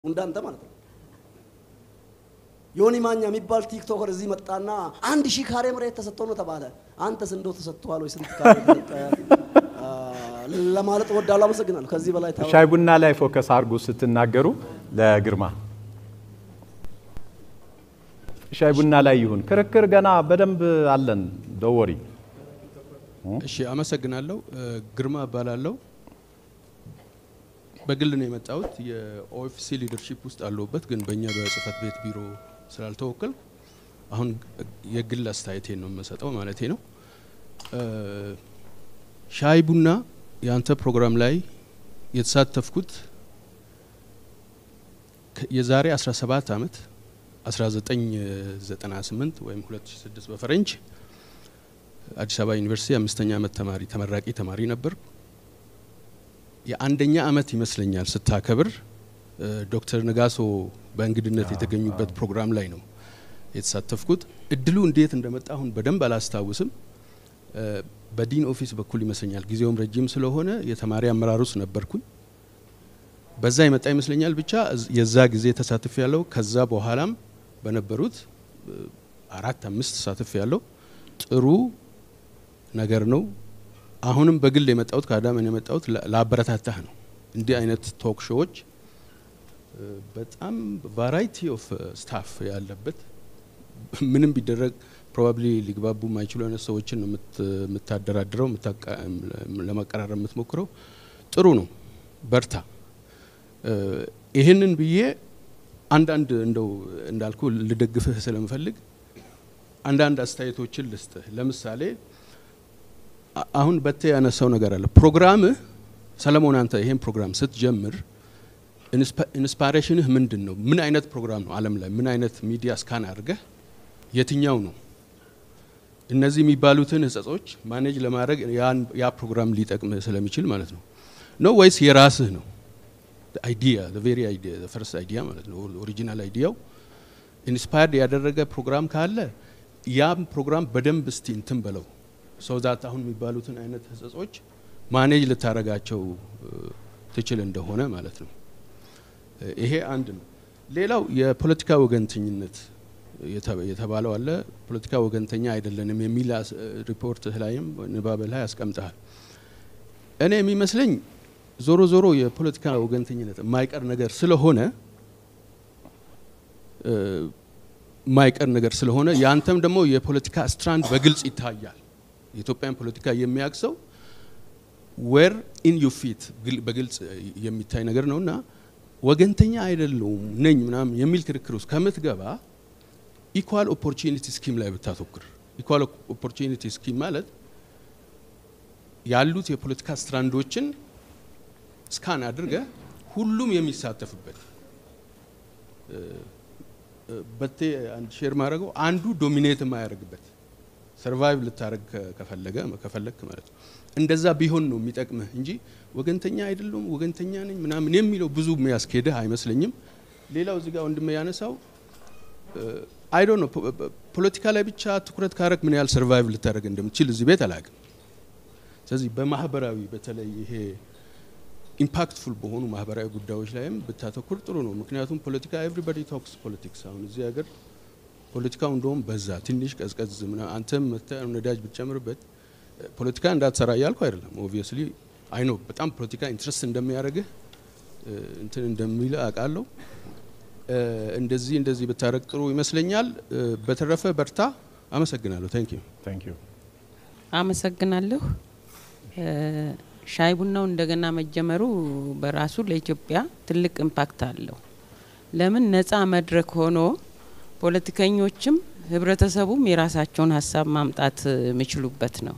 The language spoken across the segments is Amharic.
እንዳንተ ማለት ነው። ዮኒ ማኛ የሚባል ቲክቶከር እዚህ መጣና አንድ ሺህ ካሬ መሬት ተሰጥቶ ነው ተባለ። አንተስ እንደው ተሰጥቷል ወይ? ስንት ካሬ ተሰጠ ለማለት እወዳለሁ። አመሰግናለሁ። ከዚህ በላይ ታው ሻይ ቡና ላይ ፎከስ አድርጉ ስትናገሩ ለግርማ ሻይ ቡና ላይ ይሁን ክርክር ገና በደንብ አለን። ዶወሪ እሺ፣ አመሰግናለሁ። ግርማ እባላለሁ። በግል ነው የመጣሁት። የኦኤፍሲ ሊደርሺፕ ውስጥ አለሁበት፣ ግን በእኛ በጽህፈት ቤት ቢሮ ስላልተወከል አሁን የግል አስተያየቴን ነው የምሰጠው ማለቴ ነው። ሻይ ቡና የአንተ ፕሮግራም ላይ የተሳተፍኩት የዛሬ 17 ዓመት 1998 ወይም 2006 በፈረንጅ አዲስ አበባ ዩኒቨርሲቲ አምስተኛ ዓመት ተማሪ ተመራቂ ተማሪ ነበር። የአንደኛ ዓመት ይመስለኛል ስታከብር ዶክተር ነጋሶ በእንግድነት የተገኙበት ፕሮግራም ላይ ነው የተሳተፍኩት። እድሉ እንዴት እንደመጣ አሁን በደንብ አላስታውስም። በዲን ኦፊስ በኩል ይመስለኛል። ጊዜውም ረጅም ስለሆነ የተማሪ አመራር ውስጥ ነበርኩኝ። በዛ የመጣ ይመስለኛል። ብቻ የዛ ጊዜ ተሳትፍ ያለው ከዛ በኋላም በነበሩት አራት አምስት ተሳትፍ ያለው ጥሩ ነገር ነው። አሁንም በግል የመጣሁት ከአዳመን የመጣሁት ለአበረታታህ ነው። እንዲህ አይነት ቶክ ሾዎች በጣም ቫራይቲ ኦፍ ስታፍ ያለበት ምንም ቢደረግ ፕሮባብሊ ሊግባቡ የማይችሉ አይነት ሰዎችን ነው የምታደራድረው፣ ለማቀራረብ የምትሞክረው። ጥሩ ነው፣ በርታ። ይህንን ብዬ አንዳንድ እንደው እንዳልኩ ልደግፍህ ስለምፈልግ አንዳንድ አስተያየቶችን ልስጥህ። ለምሳሌ አሁን በቴ ያነሳው ነገር አለ። ፕሮግራምህ ሰለሞን፣ አንተ ይሄን ፕሮግራም ስትጀምር ኢንስፓሬሽንህ ምንድን ነው? ምን አይነት ፕሮግራም ነው? ዓለም ላይ ምን አይነት ሚዲያ ስካን አድርገህ የትኛው ነው እነዚህ የሚባሉትን ህጸጾች ማኔጅ ለማድረግ ያ ፕሮግራም ሊጠቅምህ ስለሚችል ማለት ነው ነው ወይስ የራስህ ነው? አይዲያ ቬሪ አይዲያ ፈርስት አይዲያ ማለት ነው ኦሪጂናል አይዲያው ኢንስፓየርድ ያደረገ ፕሮግራም ካለ ያም ፕሮግራም በደንብ እስቲ እንትን በለው ሰው ዛት አሁን የሚባሉትን አይነት ህጸጾች ማኔጅ ልታረጋቸው ትችል እንደሆነ ማለት ነው። ይሄ አንድ ነው። ሌላው የፖለቲካ ወገንተኝነት የተባለው አለ። ፖለቲካ ወገንተኛ አይደለንም የሚል ሪፖርት ላይም ንባብ ላይ ያስቀምጠሃል። እኔ የሚመስለኝ ዞሮ ዞሮ የፖለቲካ ወገንተኝነት የማይቀር ነገር ስለሆነ የማይቀር ነገር ስለሆነ ያንተም ደግሞ የፖለቲካ ስትራንድ በግልጽ ይታያል። የኢትዮጵያን ፖለቲካ የሚያቅሰው ዌር ኢን ዩ ፊት በግልጽ የሚታይ ነገር ነው እና ወገንተኛ አይደለውም ነኝ ምናምን የሚል ክርክር ውስጥ ከምትገባ ኢኳል ኦፖርቹኒቲ ስኪም ላይ ብታተኩር። ኢኳል ኦፖርቹኒቲ ስኪም ማለት ያሉት የፖለቲካ ስትራንዶችን ስካን አድርገ ሁሉም የሚሳተፍበት በቴ አንድ ሼር ማድረገው አንዱ ዶሚኔት የማያደርግበት ሰርቫይቭ ልታደረግ ከፈለገ ከፈለክ ማለት ነው። እንደዛ ቢሆን ነው የሚጠቅምህ እንጂ ወገንተኛ አይደለም ወገንተኛ ነኝ ምናምን የሚለው ብዙ የሚያስኬድህ አይመስለኝም። ሌላው እዚህ ጋር ወንድሜ ያነሳው አይ ዶንት ኖ ፖለቲካ ላይ ብቻ ትኩረት ካረግ ምን ያህል ሰርቫይቭ ልታደረግ እንደምትችል እዚህ ቤት አላውቅም። ስለዚህ በማህበራዊ በተለይ ይሄ ኢምፓክትፉል በሆኑ ማህበራዊ ጉዳዮች ላይም ብታተኩር ጥሩ ነው። ምክንያቱም ፖለቲካ ኤቭሪባዲ ቶክስ ፖለቲክስ። አሁን እዚህ ሀገር ፖለቲካው እንደውም በዛ ትንሽ ቀዝቀዝ ምና አንተም ነዳጅ ብትጨምርበት ፖለቲካ እንዳትሰራ እያልኩ አይደለም። ኦብቪየስሊ አይ ኖ በጣም ፖለቲካ ኢንትረስት እንደሚያደርግህ እንትን እንደሚል አውቃለሁ። እንደዚህ እንደዚህ ብታረግ ጥሩ ይመስለኛል። በተረፈ በርታ። አመሰግናለሁ። ታንክ ዩ ታንክ ዩ አመሰግናለሁ። ሻይ ቡናው እንደገና መጀመሩ በራሱ ለኢትዮጵያ ትልቅ ኢምፓክት አለው። ለምን ነጻ መድረክ ሆኖ ፖለቲከኞችም ህብረተሰቡም የራሳቸውን ሀሳብ ማምጣት የሚችሉበት ነው።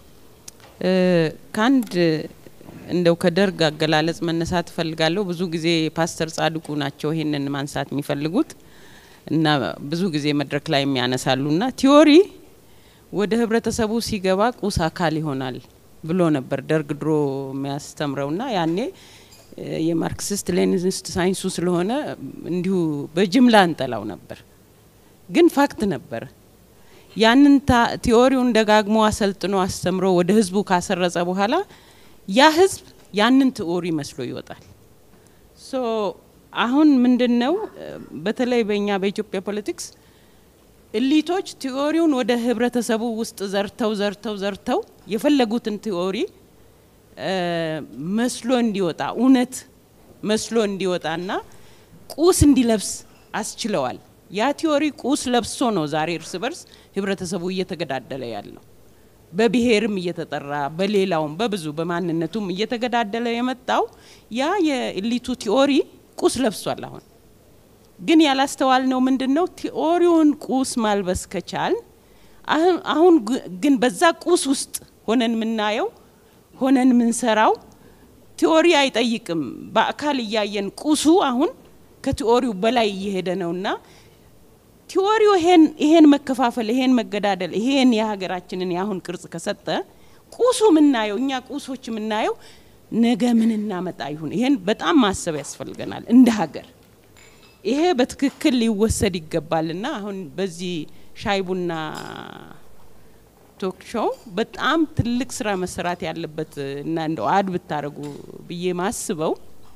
ከአንድ እንደው ከደርግ አገላለጽ መነሳት እፈልጋለሁ። ብዙ ጊዜ ፓስተር ጻድቁ ናቸው ይሄንን ማንሳት የሚፈልጉት እና ብዙ ጊዜ መድረክ ላይ የሚያነሳሉ እና ቲዮሪ ወደ ህብረተሰቡ ሲገባ ቁስ አካል ይሆናል ብሎ ነበር ደርግ ድሮ የሚያስተምረው ና ያኔ የማርክሲስት ሌኒኒስት ሳይንሱ ስለሆነ እንዲሁ በጅምላ እንጠላው ነበር፣ ግን ፋክት ነበር። ያንን ቲዎሪውን ደጋግሞ አሰልጥኖ አስተምሮ ወደ ህዝቡ ካሰረጸ በኋላ ያ ህዝብ ያንን ቲዎሪ መስሎ ይወጣል። ሶ አሁን ምንድን ነው እ፣ በተለይ በእኛ በኢትዮጵያ ፖለቲክስ እሊቶች ቲዎሪውን ወደ ህብረተሰቡ ውስጥ ዘርተው ዘርተው ዘርተው የፈለጉትን ቲዎሪ እ፣ መስሎ እንዲወጣ እውነት መስሎ እንዲወጣና ቁስ እንዲለብስ አስችለዋል። ያ ቲዎሪ ቁስ ለብሶ ነው ዛሬ እርስ በርስ ህብረተሰቡ እየተገዳደለ ያለው። በብሔርም እየተጠራ በሌላውም በብዙ በማንነቱም እየተገዳደለ የመጣው ያ የኢሊቱ ቲዎሪ ቁስ ለብሷል። አሁን ግን ያላስተዋል ነው ምንድን ነው ቲዎሪውን ቁስ ማልበስ ከቻል አሁን- አሁን ግ- ግን በዛ ቁስ ውስጥ ሆነን የምናየው ሆነን የምንሰራው ቲዎሪ አይጠይቅም። በአካል እያየን ቁሱ አሁን ከቲዎሪው በላይ እየሄደ ነውና ቲዎሪው ይሄን ይሄን መከፋፈል ይሄን መገዳደል ይሄን የሀገራችንን የአሁን ቅርጽ ከሰጠ ቁሱ የምናየው እኛ ቁሶች የምናየው ነገ ምን እናመጣ ይሁን ይሄን በጣም ማሰብ ያስፈልገናል እንደ ሀገር። ይሄ በትክክል ሊወሰድ ይገባልና አሁን በዚህ ሻይ ቡና ቶክ ሾው በጣም ትልቅ ስራ መሰራት ያለበት እና እንደው አድ ብታደርጉ ብዬ ማስበው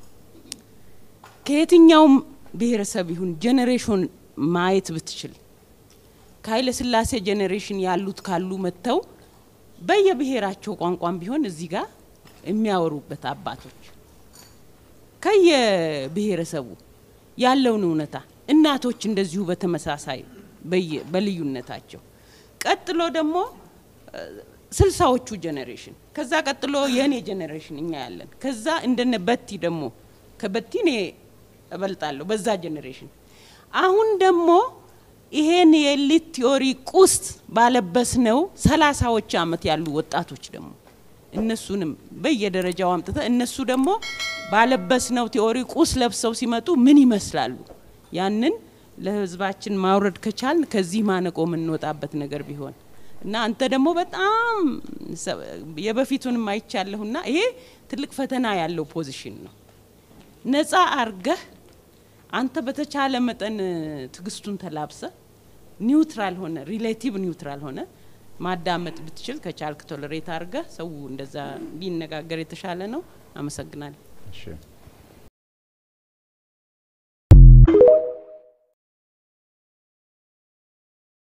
ከየትኛውም ብሔረሰብ ይሁን ጄኔሬሽን ማየት ብትችል ከኃይለ ሥላሴ ጄኔሬሽን ያሉት ካሉ መጥተው በየብሔራቸው ቋንቋም ቢሆን እዚህ ጋር የሚያወሩበት አባቶች ከየብሔረሰቡ ያለውን እውነታ እናቶች እንደዚሁ በተመሳሳይ በየ- በልዩነታቸው ቀጥሎ ደግሞ እ፣ ስልሳዎቹ ጄኔሬሽን ከዛ ቀጥሎ የእኔ ጄኔሬሽን እኛ ያለን ከዛ እንደነ በቲ ደግሞ ከበቲ እኔ እበልጣለሁ በዛ ጄኔሬሽን አሁን ደግሞ ይሄን የኤሊት ቲዮሪ ቁስ ባለበስ ነው ሰላሳዎች አመት ያሉ ወጣቶች ደግሞ እነሱንም በየደረጃው አምጥተ እነሱ ደግሞ ባለበስ ነው ቲዮሪ ቁስ ለብሰው ሲመጡ ምን ይመስላሉ? ያንን ለህዝባችን ማውረድ ከቻልን ከዚህ ማነቆ የምንወጣበት ነገር ቢሆን እና አንተ ደግሞ በጣም ሰ- የበፊቱንም አይቻለሁና ይሄ ትልቅ ፈተና ያለው ፖዚሽን ነው። ነፃ አርገህ አንተ በተቻለ መጠን ትግስቱን ተላብሰ ኒውትራል ሆነ ሪሌቲቭ ኒውትራል ሆነ ማዳመጥ ብትችል ከቻልክ ቶለሬት አርገህ ሰው እንደዛ ቢነጋገር የተሻለ ነው። አመሰግናለሁ። እሺ